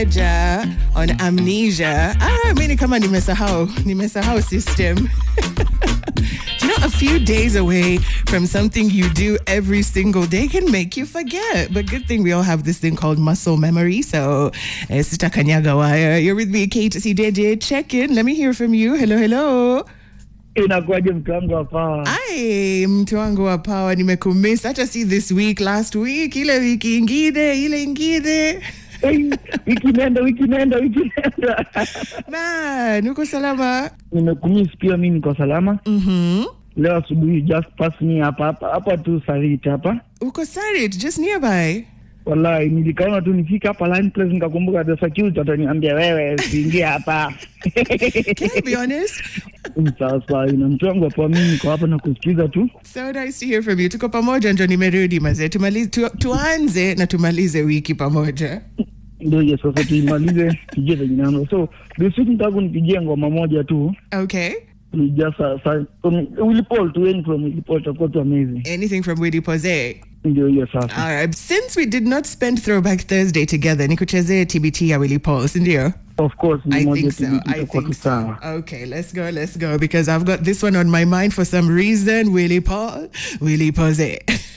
Ja, on amnesia. Ah, mimi kama nimesahau, nimesahau system. Do you know, a few days away from something you do every single day can make you forget. But good thing we all have this thing called muscle memory. So, eh, Sister Kanyaga Wire, you're with me, Kate C. DJ. Check in. Let me hear from you. Hello, hello. inakuwaje mtu wangu hapa Ai, mtu wangu wa power, nimekumiss. Hata si this week, last week, ile wiki ingine, ile ingine. hey, wiki nenda wiki nenda wiki nenda Man, uko salama? nimekumis pia mi niko salama Mhm. leo asubuhi just pass me hapa hapa hapa tu sarit hapa Uko Sarit, just nearby. wallahi nilikaona tu nifika hapa line place nikakumbuka the security ataniambia wewe siingie hapa Can I be honest? sasa ina mtu wangu hapa mi niko hapa na kusikiza tu So nice to hear from you. Tuko pamoja ndio nimerudi mazee. Tumalize tu, tuanze na tumalize wiki pamoja. ndio hiyo sasa tuimalize tujue venye nano so this week nitaka kunipigia ngoma moja tu Okay. ni just uh, sa, from Willy Paul to end from Willy Paul itakuwa tu amazing Anything from Willy Pose. ndio hiyo sasa All right. Since we did not spend Throwback Thursday together, nikuchezee TBT ya Willy Paul, si ndio? Of course, ni I moja think so. tu I itakuwa think tu so. sawa. Okay, let's go, let's go. Because I've got this one on my mind for some reason. Willy Paul, Willy Pose.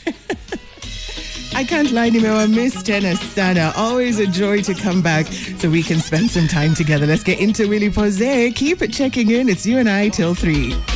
I can't lie, nimewa miss tena sana. Always a joy to come back so we can spend some time together. Let's get into Willy Pose. Keep checking in. It's you and I till three.